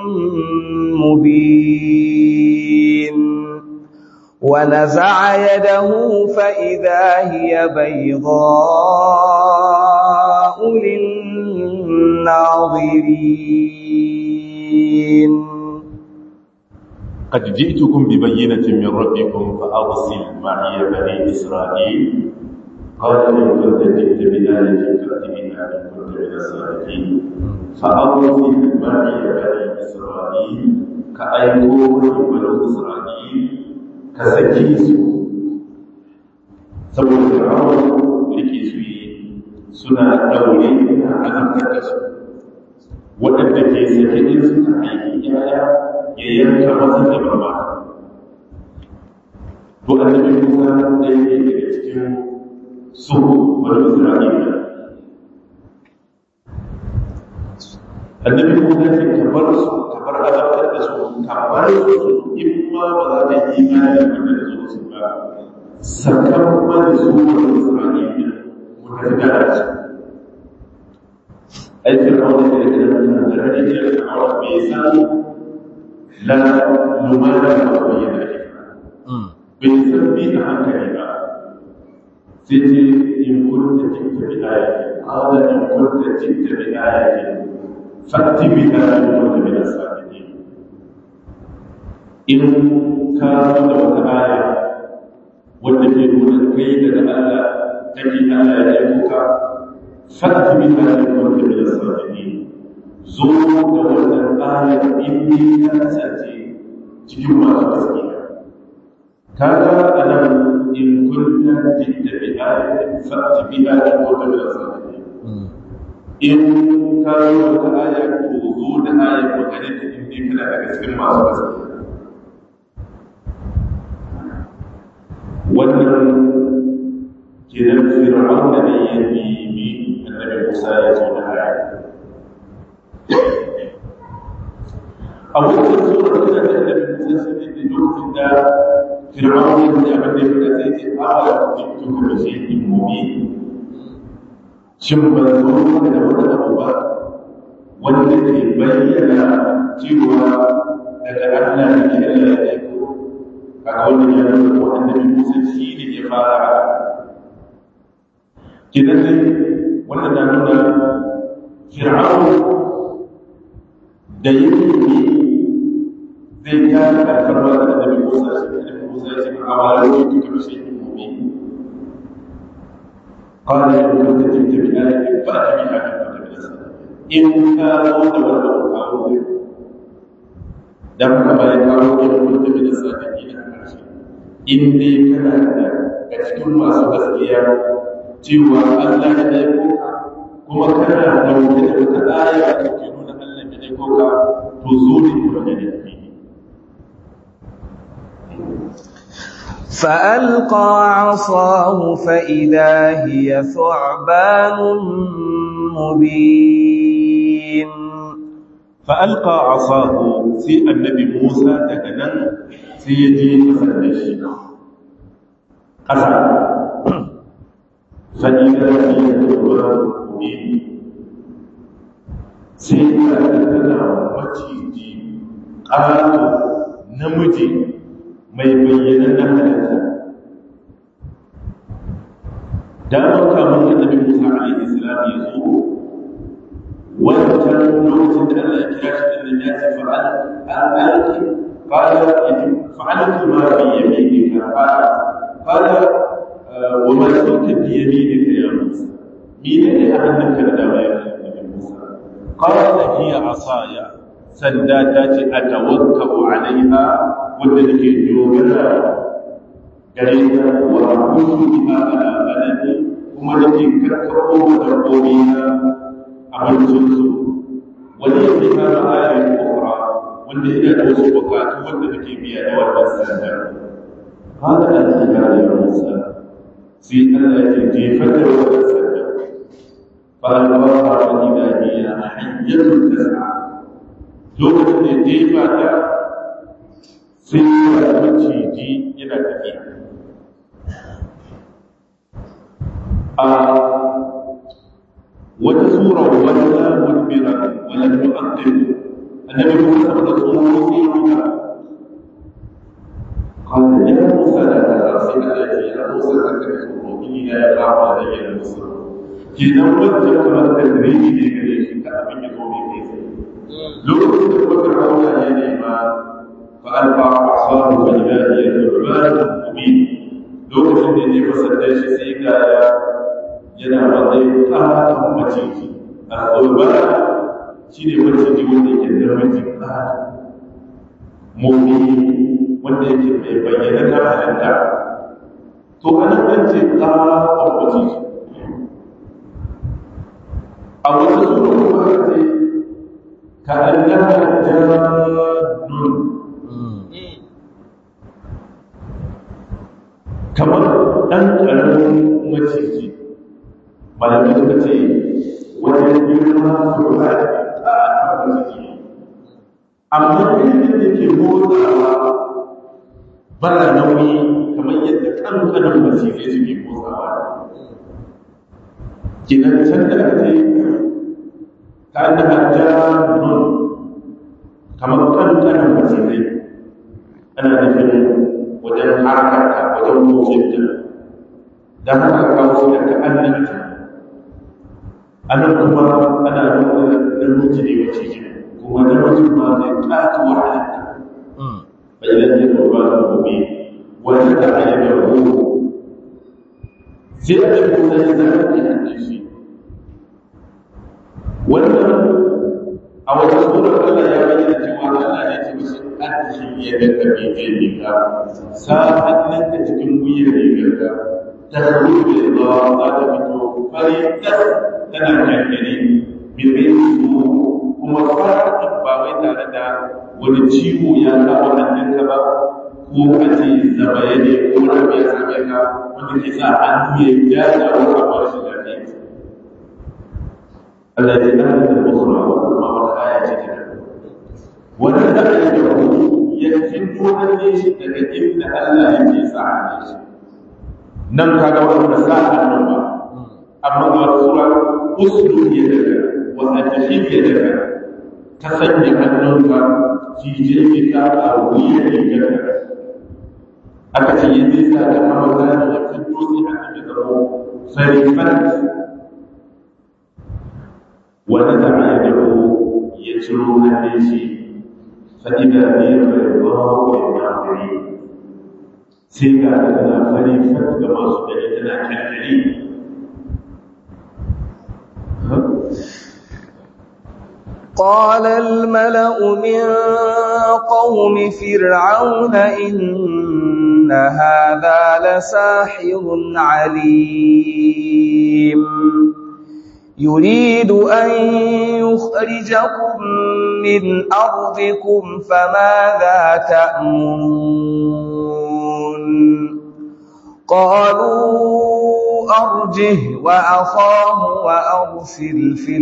مبين ونزع يده فإذا هي بيضاء للناظرين قد جئتكم ببينة من ربكم فأرسل معي بني إسرائيل قال إن كنت جئت بآية فأت بها إن كنت من الصادقين فأرسل معي بني إسرائيل كأيقون بنو إسرائيل كسكيس saboda fir'aun rike su yi suna daure na azabtar da su waɗanda ke sake din suka aiki yaya ya yanka masa da barba to annabi Musa ɗaya ne daga cikin su wani Isra'ila annabi Musa ce ka bar su ka bar azabtar da su ka bar su in ma ba za ka yi imani da wanda da zuwa su ba sakan mani su wani Isra'ila mu tafi da su ai fir'auna da yake da da rage da fir'auna bai san la lumana da bayyana bai san bi a hankali ba sai ce in kunta jinta bi ayati qala in kunta jinta bi ayati fatti bi ayati kunta min as-sadiqin in ka zo da wata aya wanda ke nuna kai daga Allah kake Allah ya aiko ka fatti bi ayati kunta min as-sadiqin zo da wannan aya in ni ka kasance cikin masu gaskiya kaga anan in kunta jidda bi ayatin fa'ti biha in kunta min as-sadiqin in ka zo da aya to zo da aya ko kare ta in dai kana daga cikin masu gaskiya wannan kiran fir'auna ne ya nemi annabi Musa ya zo da aya a wannan sura tana da annabi Musa sai da lokacin da fir'aun ya ce abin da ya fada sai ce ala kuntu ka shay'in mubin shin ban zo da wani abu ba wanda ke bayyana cewa daga Allah ne ke Allah ya aiko a wannan ya nuna ko annabi Musa shi ne ya fara kidan ne wannan na nuna fir'aun da yake ne zai ta karfar ba da annabi Musa shi annabi Musa ya ce a wala ne kike shi mu'min قال يا كنت جئت بآية فأت بها إن كنت من الصادقين إن كانوا تولوا كانوا dan haka bayan kawo in kunta min as-sadiqin a ƙarshe in dai kana da ga cikin masu gaskiya cewa Allah ya aiko ka kuma kana dauke da wata aya da ke nuna Allah ya aiko ka to zo ne ku da ne فألقى عصاه فإذا هي ثعبان مبين فألقى عصاه في النبي موسى تكنن سيدي فسدش قسم فإذا هي ثعبان مبين سيدي تكنن maciji ƙato namiji mai bayyanan na halitta damar kamun annabi musa alaihi salam ya zo wancan lokacin da Allah ya kira shi din ya ce fa'al al'alki qala fa'altu ma bi yaminika qala qala wa ma kunta bi yaminika ya musa mene ne a hannunka da dama ya annabi musa qala hiya asaya sanda ta ce atawakkau alaiha wanda nake dogara gare ta wa aqulu biha ala baladi kuma nake karkaro da dabbobi na abincinsu wani ya fi kama ayoyin kora wanda ina da wasu bukatu wanda nake biya da wannan sanda haka da ta gane ya musa sai Allah ya jefar da wannan sanda فألقاها فإذا هي حية تسعى lokacin da ya jefa ta sai ya maciji yana tafiya a wata sura wanda mudbira wala tu'aqqib annabi Musa da tsoro sai ya قال يا موسى لا تخاف يا موسى أنك تؤمنين يا رب علي المصر كنا وجه كما تدريجي لكي كأبن يقوم بكيف lokacin da kuma fir'auna ya nema fa alqa asahu fa idha hiya thuban mubin lokacin da ya fasada shi sai ga ya yana matsayin ƙaton maciji a thuban shine maciji wanda yake da maciji ƙaton mubin wanda yake mai bayyana na halitta to ana kan ce ƙaton maciji a wata sura kuma ce كأنها جان kamar ɗan ƙaramin maciji malamai suka ce wajen girma su ba da ƙaƙa maciji amma irin da ke motsawa bara nauyi kamar yadda ƙanƙanin macizai suke motsawa kinan can da aka ce كأنها جان كما كان كان مسيري أنا نفهم وجن حركة وجن موسيقى ده هذا كاوس كأنها أنا كما أنا نقول المجري وتيجي كما نرجو ما نكات وحدك فإذا جاء القرآن المبين وفتح يده زيادة متجدات النفسي wannan a wata surar Allah ya bayyana cewa Allah ya ce musu adki ya da kabe ke riga sa hannunka cikin wuyar rigarka ta rufe da za ta fito fari tas tana kankare min bai su kuma fara ba wai tare da wani ciwo ya kama hannunka ba ko a ce zabaye ne ko rabi ya same ka wanda ke sa hannu ya jaja wata ba shi lafiya الذي أهل الأخرى وما والآية كده ونزل يده ya fito hannun shi daga inda Allah yake sa hannun shi nan ka ga wanda sa hannun ba amma ga sura usulu ya daga wa adhib ya daga ka sanya hannunka jijiyar ka a wuyan rigarka aka ce yi zai sa da hamada da ya fito sai hannun ya zama farifat wanda da ya dago ya ciro hannun shi fa'ida ne ya farifat ya mafari sai ga tana farifat ga masu gani tana kyankari قال الملأ من قوم فرعون إن هذا لساحر عليم يريد أن يخرجكم من أرضكم فماذا تأمرون قالوا أرجه وأخاه وأرسل في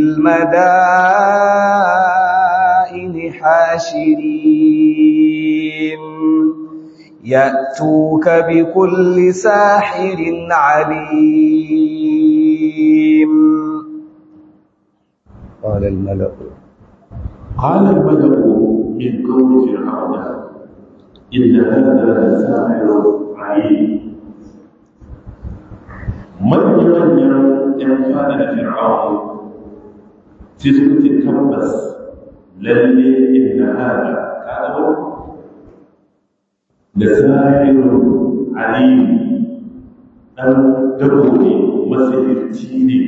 المدائن حاشرين يأتوك بكل ساحر عليم قال الملأ قال الملأ من قوم فرعون إن هذا لساحر عليم manya-manyan ‘yan fada da fir'aun sai suka ce tabbas lalle inda hada kawo da sahirun aliyu ɗan dabo ne masahirci ne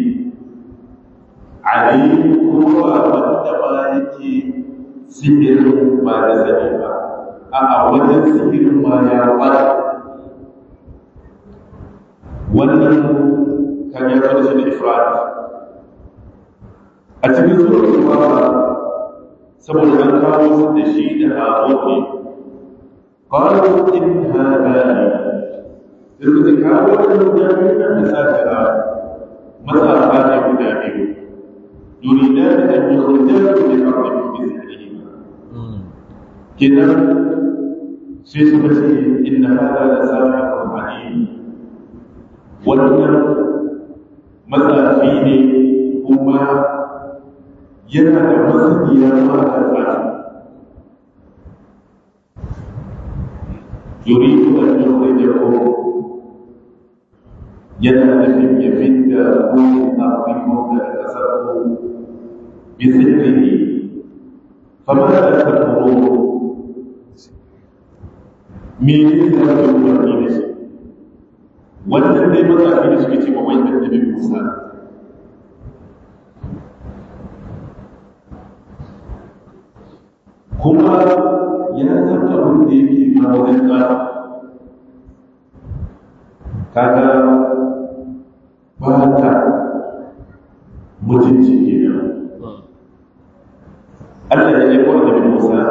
aliyu kuma wanda ba yake sihirin ba da sani ba a wajen sihirin ma ya kwata wannan kan yi da shi da ifrat a cikin surar kuma saboda an kawo su da shi da hawa ne qalu in hadani sai suka kawo da guda biyu nan da sakara matsafa ne guda biyu yuridan an yukhrijaku min ardikum bi sihrihim kenan sai suka ce inna hada la sahirun alim wannan matsafi ne kuma yana da masaniya mata tsafi yuridu an yukhrijakum yana nufin ya fidda ku a cikin da kasar ku bi sirrihi fama da takfuru me ne da ku umarni da shi wannan dai matsafi da suke ce ma wai annabi Musa kuma ya san abin da yake kawo ɗanka kaga ba ta mutunci kenan Allah ya aiko annabi Musa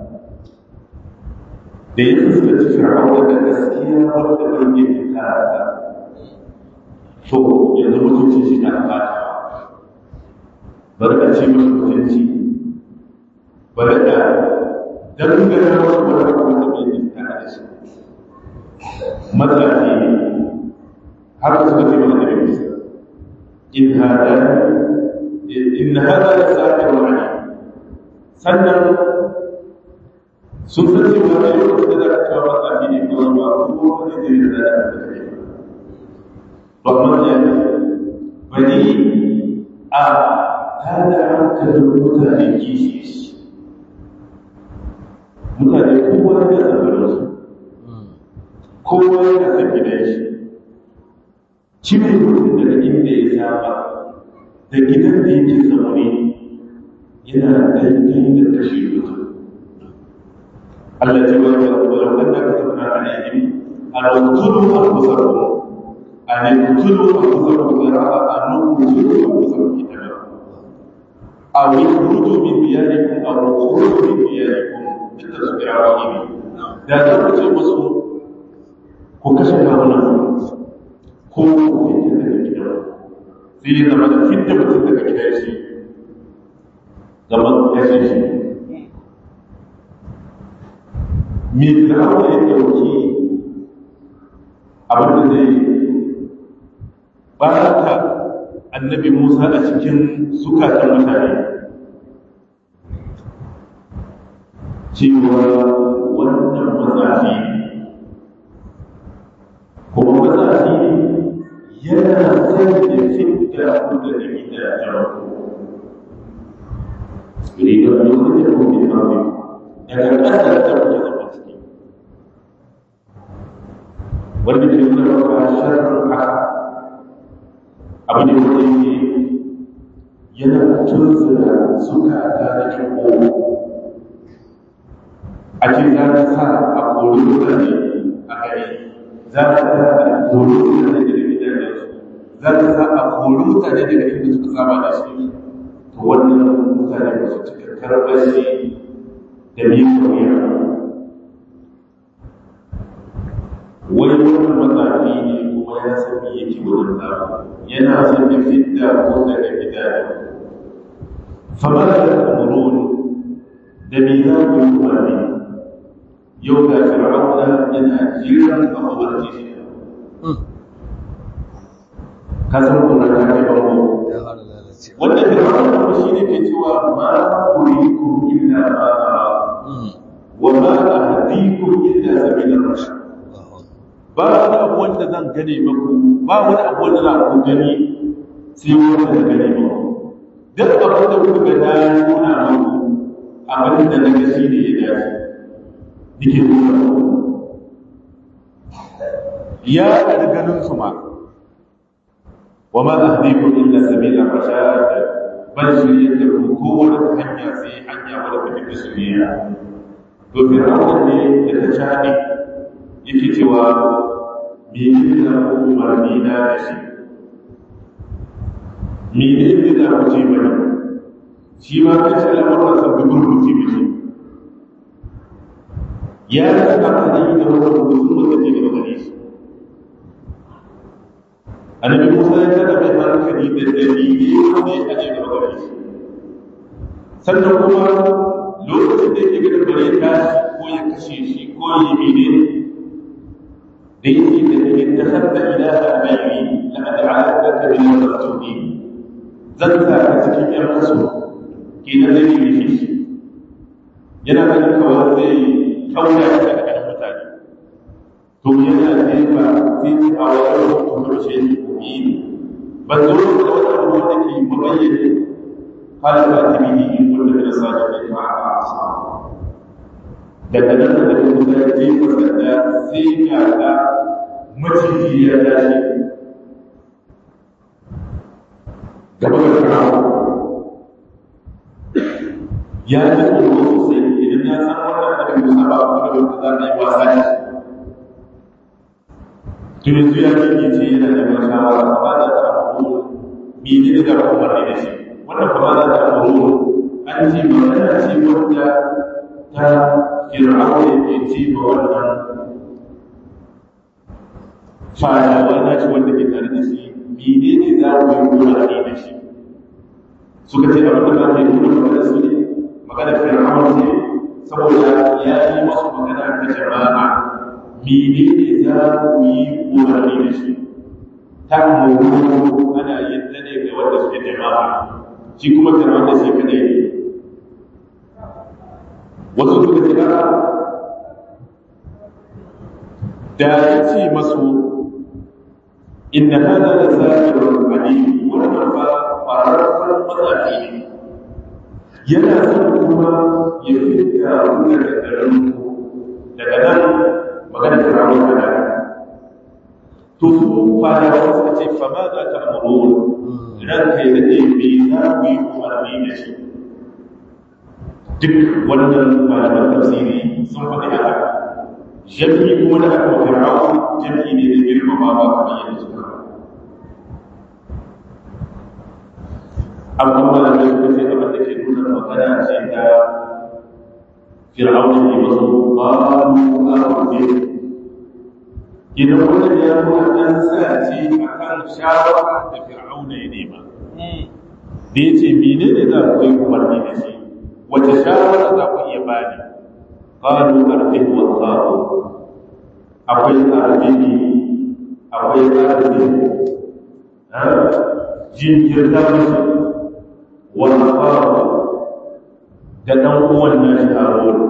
da ya fuskanci fir'auna da gaskiya wanda bai yi fita da to yanzu mutunci shi na fata bari a ce mashi mutunci bari a dangana wasu wani wanda bai yi fita da shi matsafi ne har suka ce mana da musa in hada in hada da sa'ir wani sannan sun san cewa da yau da za ka kawo matsafi ne ko ba ko wani zai yi da da kai ba kuma ya ne bari a tada hankalin mutane kishi mutane kowa da tsabarin su kowa ya san gidan shi cire mutum daga inda ya saba da gidan da yake zaune yana daidai da kashe mutum Allah ce wa walau anna katabna alaihim an qtulu anfusakum an qtulu anfusakum qira'a an qtulu anfusakum kitaba aw yakhruju min diyarikum aw yakhruju min diyarikum bitasbi'ihim da za ku ce musu ku kashe kawunan ko ku fita daga gidan sai ya zama da fita mutum daga gidan shi zaman kashe shi me fir'auna ya dauki abin da zai baraka annabi Musa a cikin zukatan mutane cewa wannan matsafi kuma matsafi yana son ya fita ku da gidajen rigar lokacin da kuke mafi daga ƙasar da kuke zama ciki wanda ke nuna maka sharrin haka abu ne wanda yake yana tunzura zukata da kirko a ce za ka sa a kori mutane a gari za ka sa a kori mutane daga gidajen za ka sa a kori mutane daga inda suka saba da shi to wannan mutane ba su cika karɓar shi da miƙa wuya wani wannan matsafi ne kuma ya san me yake wurin zaɓa yana son ya fidda ko daga gidajen fama da amurun da me za ku yi umarni yau ga fir'auna yana jiran a umarci shi ka san kuma ta kai bango wanda fir'auna kuma shi ne ke cewa ma urikum illa ma ara wa ma ahdikum illa sabila rashad ba wani abu wanda zan gane maku ba wani abu wanda za ku gani sai wanda da gane maku duk abin da kuka ga na nuna maku abin da na ga shi ne ya dace nake nuna maku ya ɗari ganin su ma wa ma ahdikum illa sabila rashad ban shirye da ku kowace hanya sai hanya wadda kuke da shirya to fir'auna ne da ta shaɗi yake cewa mene da umarni na da shi mene da ku ce bane shi ma ta ce lamarin sa gudun rufi mishi ya yi amfani da wasu rubutun wanda ke gaba gare shi annabi musa ya tada mai hankali da dalili wanda ya aje gaba gare shi sannan kuma lokacin da yake gada bare tashi ko ya kashe shi ko ya yi mene da yake da ke ta hadda ilaha bayyi la ad'alaka min al-masjudin zan sa ka cikin yan kaso kenan da yake shi yana ganin kawai zai kauda shi daga kan mutane to yana jefa sai a wani mutum ce yi ban zo da wata abu da ke mabayyane halin ba ta bihi wanda da sa da ke ma'a asa daga nan da kuma da jefa da sai ga ga maciji ya tashi gaba da farawa ya ji tsoro sosai idan ya san wannan da ke musa ba a kuma da wanda za ta yi wasa da shi to yanzu ya kike ce yana da mai shawara amma da ta abu mene ne da umarni da shi wannan kuma za ta abu an ce magana ce wanda ta fir'auna ke ce ma wannan fadawa na shi wanda ke tare da shi mene ne za ku yi umarni da shi suka ce abin da za ka yi nuna magana su ne magana fir'auna ne saboda ya yi masu magana ta jama'a mene ne za ku yi umarni da shi ta mawuru ana yin ta ne ga wanda suke jama'a shi kuma ta wanda shi kadai ne wasu suka ce a da ya ce masu inna hada da zafirun alim wannan ba fararren matsafi ne yana son kuma ya fita daga garin daga nan magana ta ramu da to su fadawa suka ce fa ma za ta amuru ran kai da ne me za ku yi umarni da shi duk wannan malaman tafsiri sun faɗi haka jami'i kuma da aka fir'aun jami'i ne da girmama ba kamar yadda suka amma malamai suka ce abin da ke nuna magana ce ta fir'aun ne masu babu arzikin idan wannan ya nuna an sa ce a kan shawara da fir'auna ya nema da ya ce mene ne za ku yi umarni da shi wace shawara za ku iya bani qalu arfih wa sabu akwai arfihi akwai arfihi ha jinkirta musu wa sabu da ɗan uwan nashi harun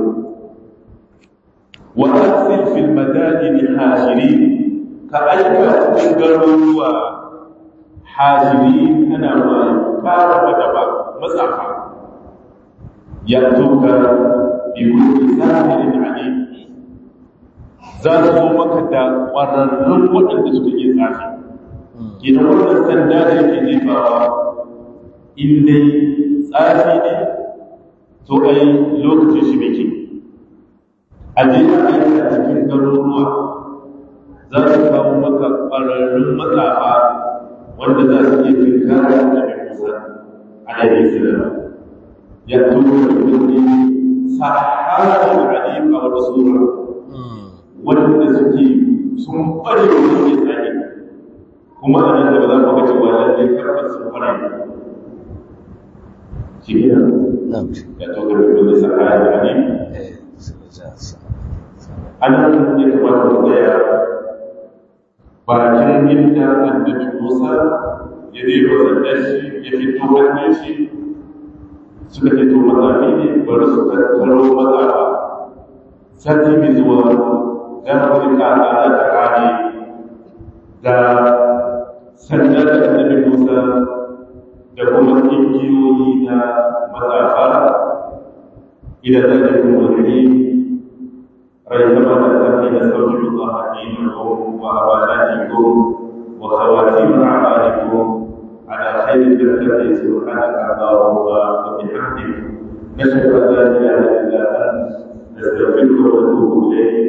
wa arsil fil madadin hashirin ka aika cikin garuruwa hashiri ana ma kara mata ba matsafa ya tuka bi kulli sahirin alim za su zo maka da ƙwararrun waɗanda suka yi tsafi idan wannan sanda da yake jefawa in dai tsafi ne to ai lokacin shi biki a je a aika cikin garuruwa za su kawo maka ƙwararrun matsafa wanda za su iya tunkara da mai musa a daidai sirra ya tuko da kudi saharar alim a wata sura wanda suke sun ƙware da suke tsari kuma a nan da ba za ku ga cewa lallai karfar sun ƙware shi ne ya tuko da kudi saharar alim anan ya kamata mu tsaya bakin inda annabi Musa ya zai wasanta shi ya fito hannun shi suka fito matsafi ne bari su tattaro matsafa sati mai zuwa za mu rika ala ta kane da sanda da annabi Musa da kuma ƙungiyoyi na matsafa idan zai kuma wani ريثما تتقي نستودع الله دينكم وأماناتكم وخواتيم أعمالكم على خير تتقي سبحانك اللهم وبحمدك نشهد أن لا إله إلا أنت نستغفرك ونتوب إليك